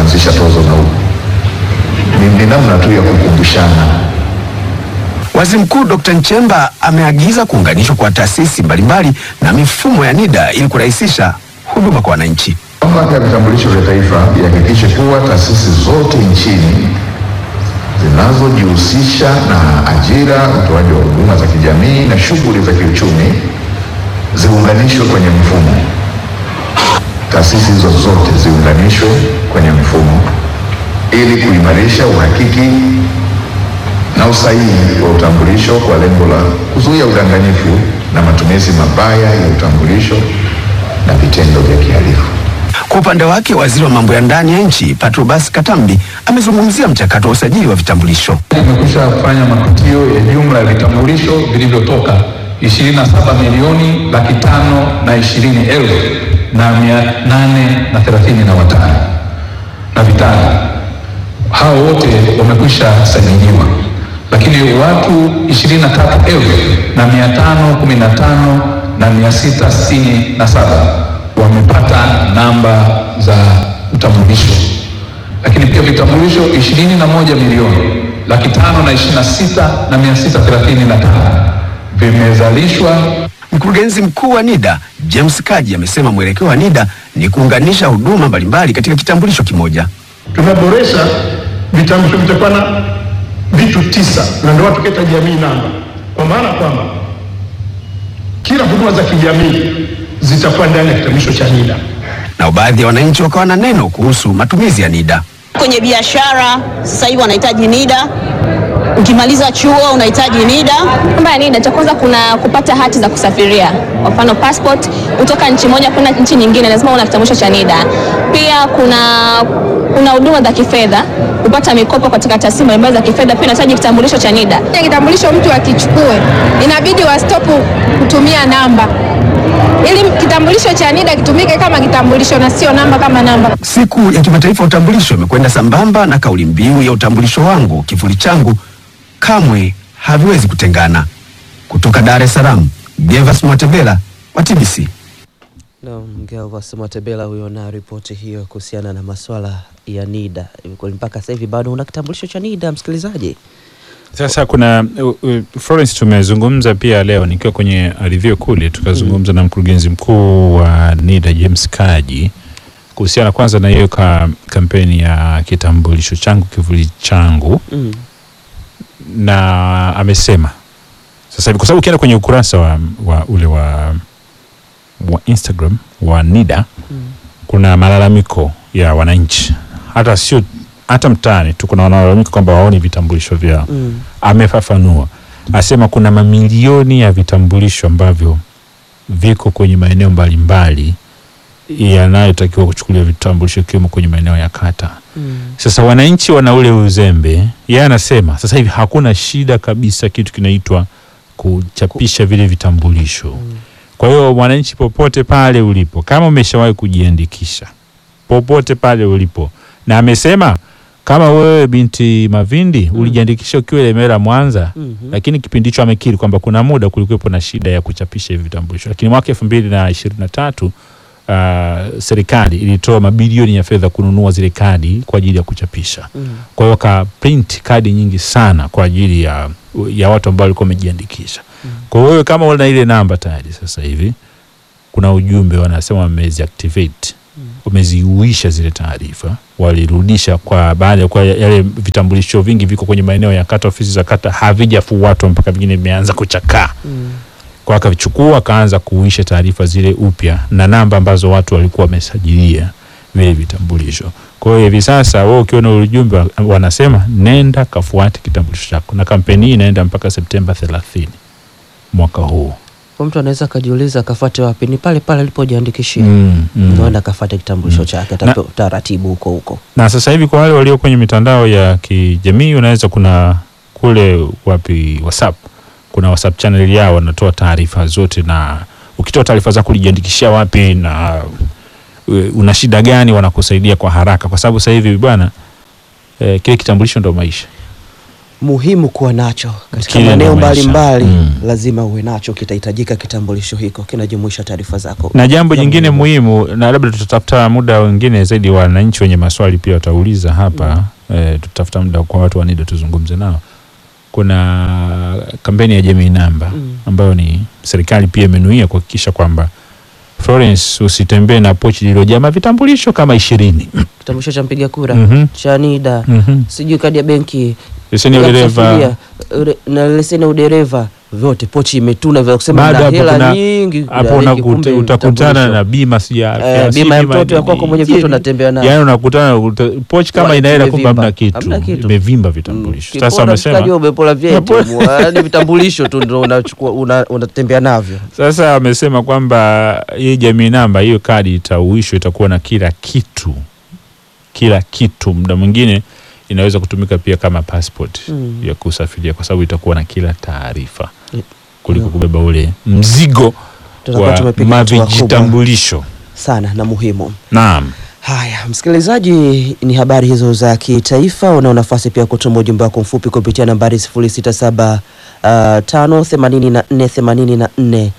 kuanzisha tozo na huku ni, ni namna tu ya kukumbushana. Waziri Mkuu Dr. Nchemba ameagiza kuunganishwa kwa taasisi mbalimbali na mifumo ya NIDA ili kurahisisha huduma kwa wananchi. Mamlaka ya vitambulisho vya taifa ihakikishe kuwa taasisi zote nchini zinazojihusisha na ajira, utoaji wa huduma za kijamii na shughuli za kiuchumi ziunganishwe kwenye mfumo. Taasisi hizo zote ziunganishwe kwenye mfumo ili kuimarisha uhakiki na usahihi wa utambulisho kwa lengo la kuzuia udanganyifu na matumizi mabaya ya utambulisho na vitendo vya kihalifu. Kwa upande wake, waziri wa mambo ya ndani ya nchi Patrobas Katambi amezungumzia mchakato wa usajili wa vitambulisho. Tumekwisha kufanya mapitio ya jumla ya vitambulisho vilivyotoka 27 milioni laki tano na ishirini elfu na mia nane na thelathini na watano na vitano. Hao wote wamekwisha sajiliwa, lakini watu 23 elfu na mia tano kumi na tano na mia sita sitini na saba wamepata namba za utambulisho lakini pia vitambulisho ishirini na moja milioni laki tano na ishirini na sita na mia sita thelathini na tano vimezalishwa. Mkurugenzi mkuu wa NIDA James Kaji amesema mwelekeo wa NIDA ni kuunganisha huduma mbalimbali katika kitambulisho kimoja. Tumeboresha vitambulisho vitakuwa na vitu tisa, na ndio watu keta jamii namba, kwa maana kwamba kila huduma za kijamii zitakuwa ndani ya kitambulisho cha NIDA. Nao baadhi ya wananchi wakawa na neno kuhusu matumizi ya NIDA. Kwenye biashara sasa hivi wanahitaji NIDA. Ukimaliza chuo unahitaji NIDA. Mambo ya NIDA, cha kwanza kuna kupata hati za kusafiria, kwa mfano passport, kutoka nchi moja kwenda nchi nyingine, lazima una kitambulisho cha NIDA. Pia kuna kuna huduma za kifedha, kupata mikopo katika taasisi mbalimbali za kifedha, pia unahitaji kitambulisho cha NIDA. Kitambulisho mtu akichukue, inabidi wastopu kutumia namba ili kitambulisho cha NIDA kitumike kama kitambulisho na sio namba kama namba. Siku ya kimataifa ya utambulisho imekwenda sambamba na kauli mbiu ya utambulisho wangu kivuli changu, kamwe haviwezi kutengana. Kutoka Dar es Salaam, Gervas Mwatebela wa TBC. Naam, Gervas Matebela huyo na ripoti hiyo kuhusiana na maswala ya NIDA. Kwa mpaka sasa hivi bado una kitambulisho cha NIDA msikilizaji? Sasa kuna uh, uh, Florence, tumezungumza pia leo nikiwa kwenye review kule, tukazungumza na mkurugenzi mkuu wa NIDA James Kaji kuhusiana kwanza na hiyo ka, kampeni ya kitambulisho changu kivuli changu Mm. na amesema sasa hivi kwa sababu ukienda kwenye ukurasa wa, wa ule wa, wa Instagram wa NIDA Mm. kuna malalamiko ya wananchi, hata sio hata mtaani tu kuna wanalalamika kwamba waoni vitambulisho vyao. Mm. Amefafanua, asema kuna mamilioni ya vitambulisho ambavyo viko kwenye maeneo mbalimbali yanayotakiwa kuchukuliwa vitambulisho ikiwemo kwenye maeneo ya kata. Mm. Sasa wananchi wana ule uzembe. Yeye anasema sasa hivi hakuna shida kabisa kitu kinaitwa kuchapisha vile vitambulisho. Kwa hiyo mwananchi, popote pale ulipo, kama umeshawahi kujiandikisha, popote pale ulipo, na amesema kama wewe binti Mavindi ulijiandikisha ukiwa Lemera, Mwanza, Mhm. lakini kipindi hicho amekiri kwamba kuna muda kulikuwepo na shida ya kuchapisha hivi vitambulisho, lakini mwaka elfu mbili na ishirini na tatu uh, serikali ilitoa mabilioni ya fedha kununua zile kadi kwa ajili ya kuchapisha. Mm. Kwa hiyo ka print kadi nyingi sana kwa ajili ya, ya watu ambao walikuwa wamejiandikisha. Kwa hiyo wewe kama una ile namba tayari sasa hivi kuna ujumbe wanasema wamezi activate wameziuisha zile taarifa, walirudisha kwa baada ya kwa yale vitambulisho vingi viko kwenye maeneo ya kata, ofisi za kata havijafuatwa mpaka vingine vimeanza kuchakaa Mm. kwa akavichukua akaanza kuuisha taarifa zile upya na namba ambazo watu walikuwa wamesajilia vile vitambulisho. Kwa hiyo hivi sasa wewe ukiona ule ujumbe wa- wanasema nenda kafuate kitambulisho chako, na kampeni hii inaenda mpaka Septemba 30 mwaka huu. Kwa mtu anaweza akajiuliza akafuate wapi? Ni pale pale alipojiandikishia. Mm, mm. Naenda akafuate kitambulisho chake, Na- atapewa taratibu huko huko. Na sasa hivi kwa wale walio kwenye mitandao ya kijamii, unaweza kuna kule wapi WhatsApp, kuna WhatsApp channel yao wanatoa taarifa zote, na ukitoa taarifa zako ulijiandikishia wapi na e, una shida gani, wanakusaidia kwa haraka, kwa sababu sasa hivi bwana e, kile kitambulisho ndo maisha. muhimu kuwa nacho katika Kile maeneo ndo maisha. mbalimbali Mm. lazima uwe nacho, kitahitajika kitambulisho hiko, kinajumuisha taarifa zako. na jambo za jingine muhimu. muhimu na labda tutatafuta muda wengine zaidi wananchi wenye maswali pia watauliza hapa eh, tutafuta muda kwa watu wa NIDA tuzungumze nao kuna kampeni ya jamii namba Mm. ambayo ni serikali pia imenuia kuhakikisha kwamba Florence usitembee na pochi lililojaa mavitambulisho kama ishirini Kitambulisho cha mpiga kura Mhm. cha NIDA, Mhm. sijui kadi ya benki leseni ya ya udereva kusafiria, ure- na leseni ya udereva, vyote pochi imetuna vya kusema Baada na hapo hela kuna- nyingi hapo ya unakuta- kumbe utakutana vitambulisho. na bima si ya afya, Eh, si bima ya bima mtoto ya kwako nini. mwenye vyote unatembea nayo. Yaani unakutana uta- pochi kama Wallet ina hela kumbe imevimba. hamna kitu, Hamna kitu. imevimba vitambulisho. Mm. Sasa Kipola wamesema mshikaji umepola vyeti, yaani vitambulisho tu ndio unachukua una- unatembea navyo. Sasa amesema kwamba hii jamii namba, hiyo kadi itauishwa, itakuwa na kila kitu, kila kitu. Muda mwingine inaweza kutumika pia kama passport Mm. ya kusafiria, kwa sababu itakuwa na kila taarifa Mm. kuliko Yeah. kubeba ule mzigo Tutakuwa wa tumepiga hatua kubwa mavijitambulisho. sana na muhimu. Naam. Haya, msikilizaji, ni habari hizo za kitaifa. Unao nafasi pia kutuma ujumbe wako mfupi kupitia nambari 067 uh, 5 84 84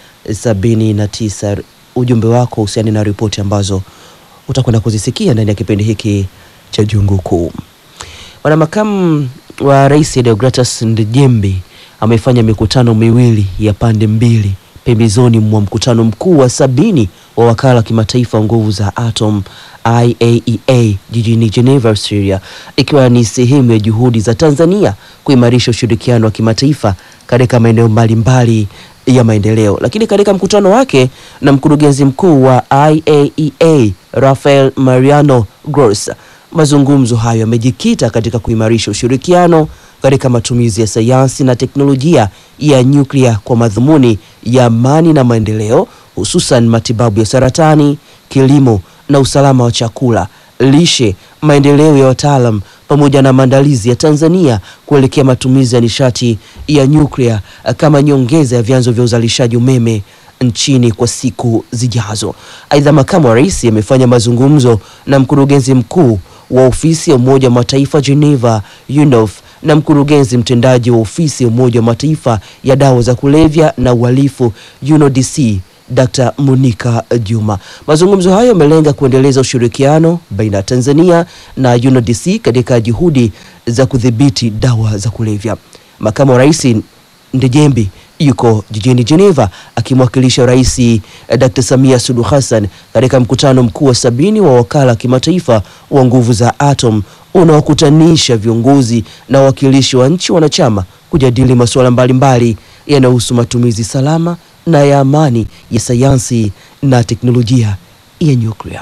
79. Ujumbe wako husiani na ripoti ambazo utakwenda kuzisikia ndani ya kipindi hiki cha Jungu Kuu. Bwana makamu wa rais Deogratus Ndejembi amefanya mikutano miwili ya pande mbili pembezoni mwa mkutano mkuu wa sabini wa wakala wa kimataifa wa nguvu za atom IAEA jijini Geneva, Australia, ikiwa ni sehemu ya juhudi za Tanzania kuimarisha ushirikiano wa kimataifa katika maeneo mbalimbali ya maendeleo. Lakini katika mkutano wake na mkurugenzi mkuu wa IAEA Rafael Mariano Gross, mazungumzo hayo yamejikita katika kuimarisha ushirikiano katika matumizi ya sayansi na teknolojia ya nyuklia kwa madhumuni ya amani na maendeleo, hususan matibabu ya saratani, kilimo na usalama wa chakula, lishe, maendeleo ya wataalam pamoja na maandalizi ya Tanzania kuelekea matumizi ya nishati ya nyuklia eh, kama nyongeza ya vyanzo vya uzalishaji umeme nchini kwa siku zijazo. Aidha, makamu wa rais amefanya mazungumzo na mkurugenzi mkuu wa ofisi ya Umoja wa Mataifa Geneva UNOF na mkurugenzi mtendaji wa ofisi ya Umoja wa Mataifa ya dawa za kulevya na uhalifu UNODC Dr. Monica Juma. Mazungumzo hayo yamelenga kuendeleza ushirikiano baina ya Tanzania na UNODC katika juhudi za kudhibiti dawa za kulevya. Makamu wa rais Ndejembi yuko jijini Geneva akimwakilisha Rais eh, Dr. Samia Suluhu Hassan katika mkutano mkuu wa sabini wa wakala wa kimataifa wa nguvu za atom unaokutanisha viongozi na wawakilishi wa nchi wanachama kujadili masuala mbalimbali yanayohusu matumizi salama na ya amani ya sayansi na teknolojia ya nyuklia.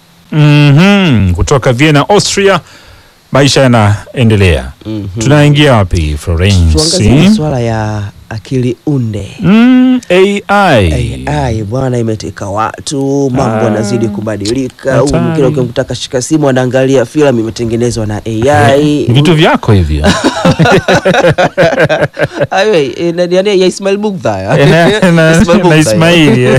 Mhm, kutoka Vienna, Austria, maisha yanaendelea. Mhm. Tunaingia wapi Tuangazie Florence? masuala ya akili unde. Mm, AI. AI bwana, imeteka watu, mambo Ah, yanazidi kubadilika. Huyu hatari. mwingine ukimtaka shika simu anaangalia filamu imetengenezwa na AI. Ni vitu vyako hivyo. Awe, eh, na- nani ya Ismail Bugdha ya? na, na, Ismail Bugdha na ya. Ismaili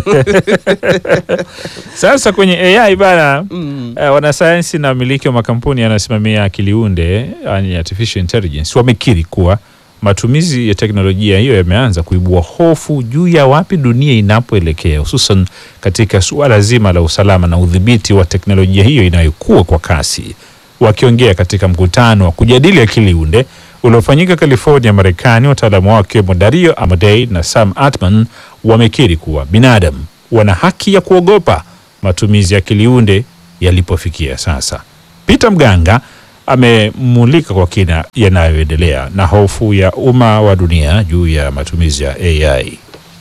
sasa kwenye AI bana Mm. eh, wanasayansi na wamiliki wa makampuni yanayosimamia akili unde yani artificial intelligence wamekiri kuwa matumizi ya teknolojia hiyo yameanza kuibua hofu juu ya wapi dunia inapoelekea hususan katika suala zima la usalama na udhibiti wa teknolojia hiyo inayokuwa kwa kasi wakiongea katika mkutano wa kujadili akili unde uliofanyika California, Marekani, wataalamu wao wakiwemo Dario Amadei na Sam Altman wamekiri kuwa binadamu wana haki ya kuogopa matumizi ya akili unde yalipofikia sasa. Peter Mganga amemulika kwa kina yanayoendelea na hofu ya umma wa dunia juu ya matumizi ya AI.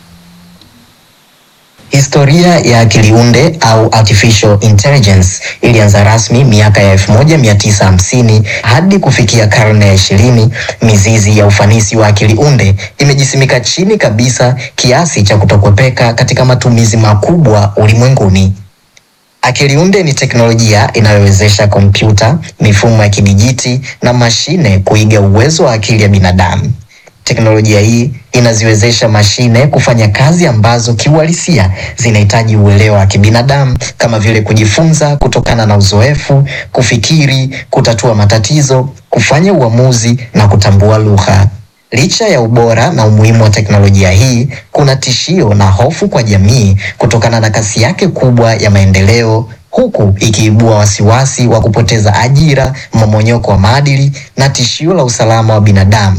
Historia ya akili unde au artificial intelligence ilianza rasmi miaka ya 1950 hadi kufikia karne ya ishirini. Mizizi ya ufanisi wa akili unde imejisimika chini kabisa kiasi cha kutokwepeka katika matumizi makubwa ulimwenguni. Akili unde ni teknolojia inayowezesha kompyuta, mifumo ya kidijiti na mashine kuiga uwezo wa akili ya binadamu. Teknolojia hii inaziwezesha mashine kufanya kazi ambazo kiuhalisia zinahitaji uelewa wa kibinadamu kama vile kujifunza kutokana na uzoefu, kufikiri, kutatua matatizo, kufanya uamuzi na kutambua lugha. Licha ya ubora na umuhimu wa teknolojia hii, kuna tishio na hofu kwa jamii kutokana na kasi yake kubwa ya maendeleo, huku ikiibua wasiwasi wa kupoteza ajira, mmomonyoko wa maadili na tishio la usalama wa binadamu.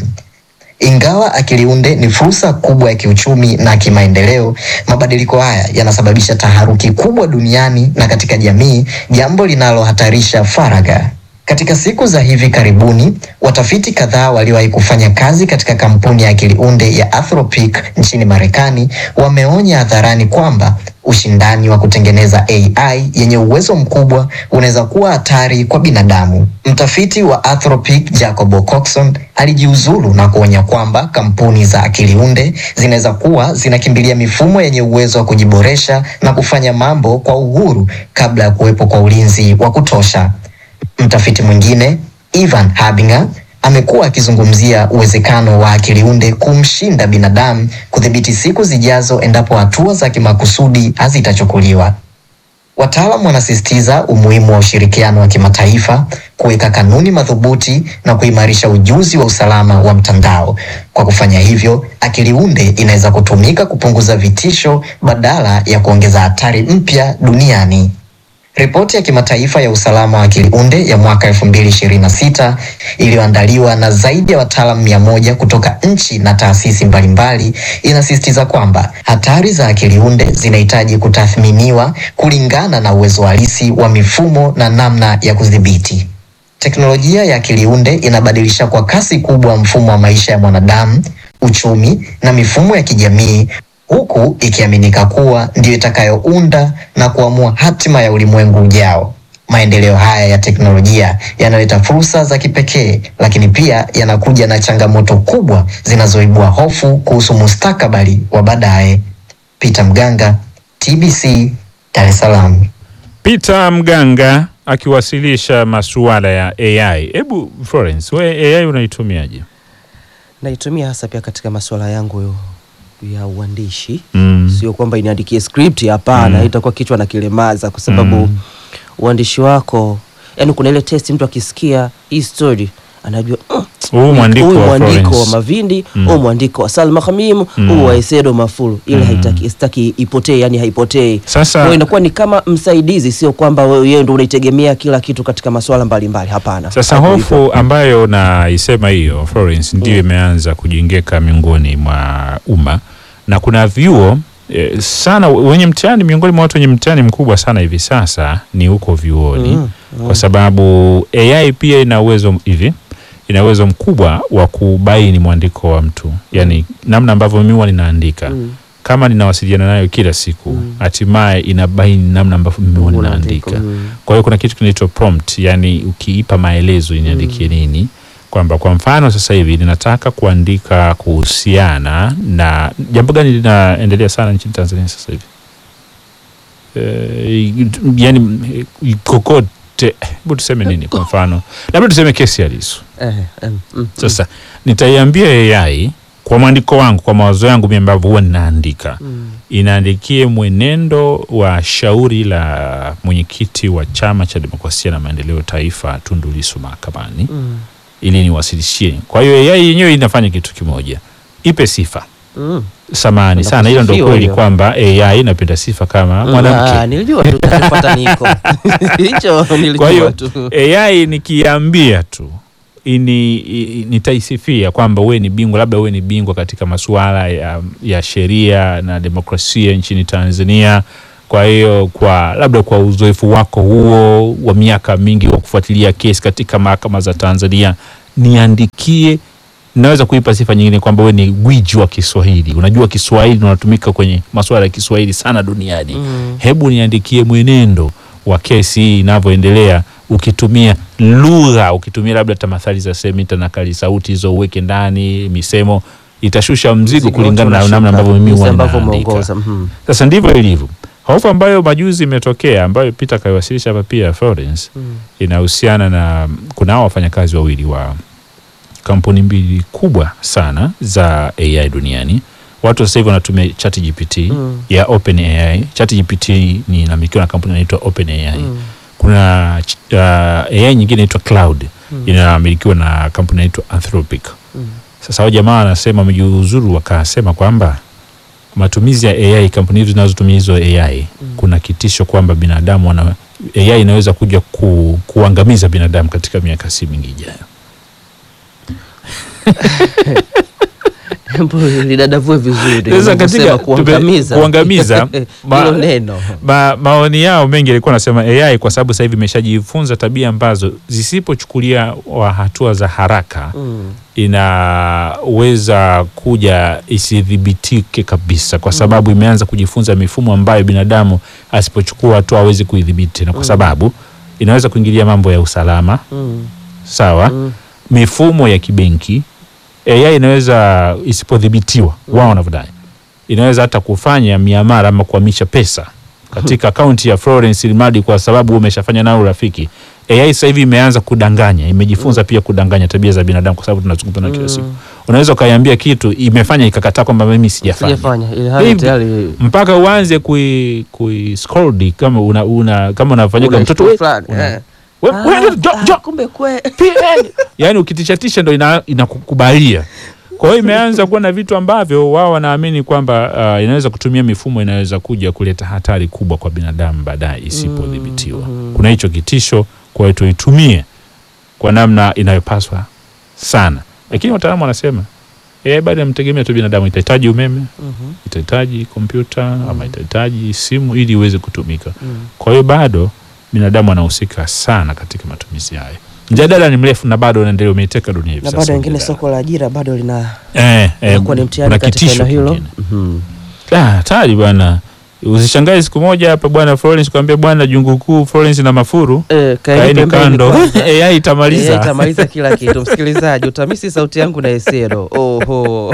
Ingawa akili unde ni fursa kubwa ya kiuchumi na kimaendeleo, mabadiliko haya yanasababisha taharuki kubwa duniani na katika jamii, jambo linalohatarisha faragha. Katika siku za hivi karibuni, watafiti kadhaa waliowahi kufanya kazi katika kampuni ya akili unde ya Anthropic nchini Marekani wameonya hadharani kwamba ushindani wa kutengeneza AI yenye uwezo mkubwa unaweza kuwa hatari kwa binadamu. Mtafiti wa Anthropic Jacob Coxon alijiuzulu na kuonya kwamba kampuni za akili unde zinaweza kuwa zinakimbilia mifumo yenye uwezo wa kujiboresha na kufanya mambo kwa uhuru kabla ya kuwepo kwa ulinzi wa kutosha. Mtafiti mwingine Ivan Habinger amekuwa akizungumzia uwezekano wa akili unde kumshinda binadamu kudhibiti siku zijazo endapo hatua za kimakusudi hazitachukuliwa. Wataalamu wanasisitiza umuhimu wa ushirikiano wa kimataifa, kuweka kanuni madhubuti na kuimarisha ujuzi wa usalama wa mtandao. Kwa kufanya hivyo, akili unde inaweza kutumika kupunguza vitisho badala ya kuongeza hatari mpya duniani. Ripoti ya kimataifa ya usalama wa akili unde ya mwaka 2026 iliyoandaliwa na zaidi ya wataalamu mia moja kutoka nchi na taasisi mbalimbali inasisitiza kwamba hatari za akili unde zinahitaji kutathminiwa kulingana na uwezo halisi wa mifumo na namna ya kudhibiti. Teknolojia ya akili unde inabadilisha kwa kasi kubwa mfumo wa maisha ya mwanadamu, uchumi na mifumo ya kijamii huku ikiaminika kuwa ndiyo itakayounda na kuamua hatima ya ulimwengu ujao. Maendeleo haya ya teknolojia yanaleta fursa za kipekee, lakini pia yanakuja na changamoto kubwa zinazoibua hofu kuhusu mustakabali wa baadaye. Peter Mganga, TBC, Dar es Salaam. Peter Mganga akiwasilisha masuala ya AI. Hebu Florence, we AI unaitumiaje? Naitumia hasa pia katika masuala yangu ya uandishi Mm. sio kwamba iniandikie script hapana, Mm. itakuwa kichwa na kilemaza kwa sababu Mm. uandishi wako, yani kuna ile test, mtu akisikia hii story anajua "Mm, Huu mwandiko huyu wa mwandiko wa Florence. Mavindi, Mm. huu mwandiko wa Salma Khamim, Mm. huu wa Esedo Mafuru, ile Mm. haitaki sitaki ipotee, yani haipotei. Sasa- Kwa hiyo inakuwa ni kama msaidizi, sio kwamba wewe yeye ndio unaitegemea kila kitu katika masuala mbalimbali, hapana. Sasa Hapo hofu hivyo. ambayo naisema hiyo Florence ndio imeanza kujengeka miongoni mwa umma na kuna vyuo eh, sana wenye mtihani, miongoni mwa watu wenye mtihani mkubwa sana hivi sasa ni huko vyuoni Mm, mm. kwa sababu AI pia ina uwezo hivi ina uwezo mkubwa wa kubaini mwandiko wa mtu, yani namna ambavyo mimi huwa ninaandika Mm. kama ninawasiliana nayo kila siku, hatimaye inabaini namna ambavyo mimi huwa Unaandika, ninaandika. mm. Kwa hiyo kuna kitu kinaitwa prompt, yani ukiipa maelezo iniandikie nini, kwamba kwa mfano sasa hivi ninataka kuandika kuhusiana na jambo gani linaendelea sana nchini Tanzania sasa hivi e, yani eh, kokote, hebu tuseme nini? Kwa mfano labda tuseme kesi ya Lissu. Eh, em, mm, Sasa nitaiambia AI kwa mwandiko wangu, kwa mawazo yangu mimi ambavyo huwa ninaandika mm. inaandikie mwenendo wa shauri la mwenyekiti wa Chama cha Demokrasia na Maendeleo Taifa Tundu Lissu mahakamani Mm. ili niwasilishie. Kwa hiyo AI yenyewe inafanya kitu kimoja, ipe sifa. Mm. Samani Napenda sana, hilo ndio kusifiwa kweli hiyo. kwamba AI inapenda sifa kama Ah, mwanamke. nilijua tu tutapata niko hicho Kwa nilijua hiyo tu AI nikiambia tu ini, i- nitaisifia kwamba wewe ni bingwa, labda wewe ni bingwa katika masuala ya, ya sheria na demokrasia nchini Tanzania. Kwa hiyo kwa labda kwa uzoefu wako huo wa miaka mingi wa kufuatilia kesi katika mahakama za Tanzania, niandikie. Naweza kuipa sifa nyingine kwamba wewe ni gwiji wa Kiswahili, unajua Kiswahili na unatumika kwenye masuala ya Kiswahili sana duniani Mm. hebu niandikie mwenendo wa kesi hii inavyoendelea, ukitumia lugha, ukitumia labda tamathali za semita na kali sauti hizo uweke ndani, misemo itashusha mzigo Mzigo kulingana na wote namna ambavyo mimi jinsi huwa ambavyo ninaandika. umeongoza, mhm. Sasa ndivyo ilivyo. Hofu ambayo majuzi imetokea ambayo Peter kaiwasilisha hapa pia Florence Mm. inahusiana na kuna hao wafanyakazi wawili wa kampuni mbili kubwa sana za AI duniani. Watu sasa hivi wanatumia ChatGPT Mm. ya OpenAI. ChatGPT ni inamilikiwa na kampuni inaitwa OpenAI. Mm. Kuna ch- uh, AI nyingine inaitwa Cloud inamilikiwa na kampuni inaitwa Anthropic. Mm. Sasa hao jamaa wanasema wamejiuzuru, wakasema kwamba matumizi ya AI, kampuni hizo zinazotumia hizo AI, kuna kitisho kwamba binadamu wana AI inaweza kuja ku, kuangamiza binadamu katika miaka si mingi ijayo. Hebu lidadavue vizuri Sasa unavyosema katika kuangamiza tume- kuangamiza, ma- hilo neno Ma, maoni yao mengi yalikuwa nasema AI kwa sababu sasa hivi imeshajifunza tabia ambazo zisipochukulia wa hatua za haraka Mm. inaweza kuja isidhibitike kabisa, kwa sababu imeanza kujifunza mifumo ambayo binadamu asipochukua hatua hawezi kuidhibiti, na kwa sababu inaweza kuingilia mambo ya usalama Mm. sawa, mifumo ya kibenki. AI inaweza isipodhibitiwa, wao wanavyodai, inaweza hata kufanya miamala ama kuhamisha pesa katika akaunti ya Florence Ilmadi kwa sababu wewe umeshafanya nayo urafiki. AI sasa hivi imeanza kudanganya, imejifunza pia kudanganya tabia za binadamu, kwa sababu tunazungumza nayo kila siku. Unaweza ukaiambia kitu imefanya ikakataa kwamba mimi sijafanya sijafanya ili hali Hivi, tayari mpaka uanze kui, kui scold kama una, una kama unafanyaga Una mtoto kitu we- fulani, una- eh. we- Ah, we- jo- ah, jo- kumbe kwe yani ukitishatisha ndo ina- inakukubalia kwa hiyo imeanza kuwa na vitu ambavyo wao wanaamini kwamba uh, inaweza kutumia mifumo inaweza kuja kuleta hatari kubwa kwa binadamu baadaye isipodhibitiwa kuna hicho kitisho kwa hiyo tuitumie kwa namna inayopaswa sana lakini wataalamu wanasema eh, bado inamtegemea tu binadamu itahitaji umeme itahitaji kompyuta ama itahitaji simu ili iweze kutumika kwa hiyo bado binadamu anahusika sana katika matumizi hayo mjadala ni mrefu na bado unaendelea umeiteka dunia hivi na sasa bado wengine mjadala. soko la ajira bado lina eh, eh, inakuwa ni mtihani kuna katika kitisho eneo hilo kingine. Mhm. Ah, hatari bwana usishangae siku moja hapa bwana Florence kwambia bwana jungu kuu Florence na mafuru Eh, kaeni kaeni pembeni kando kwanza. AI itamaliza Eh, itamaliza kila kitu msikilizaji utamisi sauti yangu na esero oho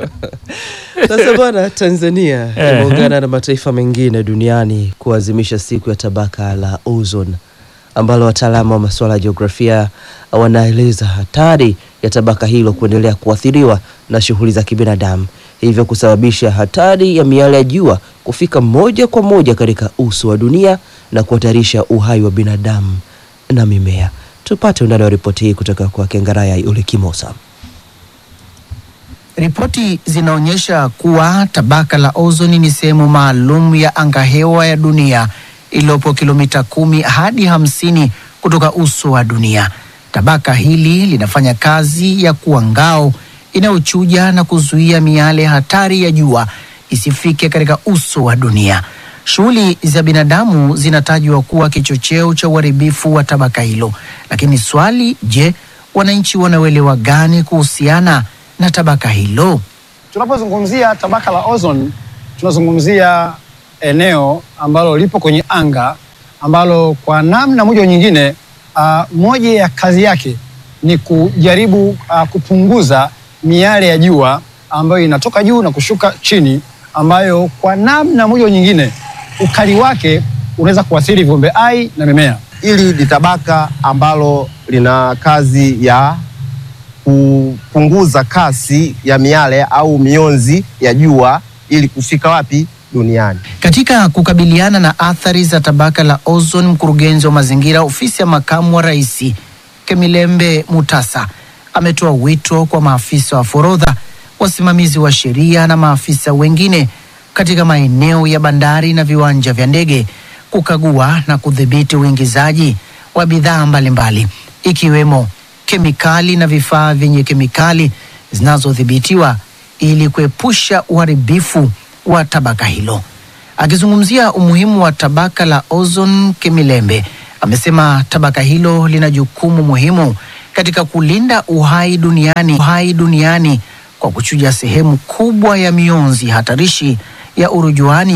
sasa bwana tanzania Eh. imeungana na mataifa mengine duniani kuadhimisha siku ya tabaka la ozone ambalo wataalamu wa masuala ya jiografia wanaeleza hatari ya tabaka hilo kuendelea kuathiriwa na shughuli za kibinadamu hivyo kusababisha hatari ya miale ya jua kufika moja kwa moja katika uso wa dunia na kuhatarisha uhai wa binadamu na mimea tupate undani wa ripoti hii kutoka kwa kengaraya ule kimosa Ripoti zinaonyesha kuwa tabaka la ozoni ni sehemu maalum ya angahewa ya dunia iliyopo kilomita kumi hadi hamsini kutoka uso wa dunia. Tabaka hili linafanya kazi ya kuwa ngao inayochuja na kuzuia miale hatari ya jua isifike katika uso wa dunia. Shughuli za binadamu zinatajwa kuwa kichocheo cha uharibifu wa tabaka hilo, lakini swali, je, wananchi wanauelewa gani kuhusiana na tabaka hilo? Tunapozungumzia tabaka la ozone, tunazungumzia eneo ambalo lipo kwenye anga ambalo kwa namna moja au nyingine, uh, moja ya kazi yake ni kujaribu uh, kupunguza miale ya jua ambayo inatoka juu na kushuka chini, ambayo kwa namna moja au nyingine ukali wake unaweza kuathiri viumbe hai na mimea. Hili ni tabaka ambalo lina kazi ya kupunguza kasi ya miale au mionzi ya jua ili kufika wapi duniani. Katika kukabiliana na athari za tabaka la ozone, mkurugenzi wa mazingira ofisi ya makamu wa rais Kemilembe Mutasa ametoa wito kwa maafisa wa forodha, wasimamizi wa sheria na maafisa wengine katika maeneo ya bandari na viwanja vya ndege kukagua na kudhibiti uingizaji wa bidhaa mbalimbali ikiwemo kemikali na vifaa vyenye kemikali zinazodhibitiwa ili kuepusha uharibifu wa tabaka hilo. Akizungumzia umuhimu wa tabaka la ozone, Kemilembe amesema tabaka hilo lina jukumu muhimu katika kulinda uhai duniani, uhai duniani kwa kuchuja sehemu kubwa ya mionzi hatarishi ya urujuani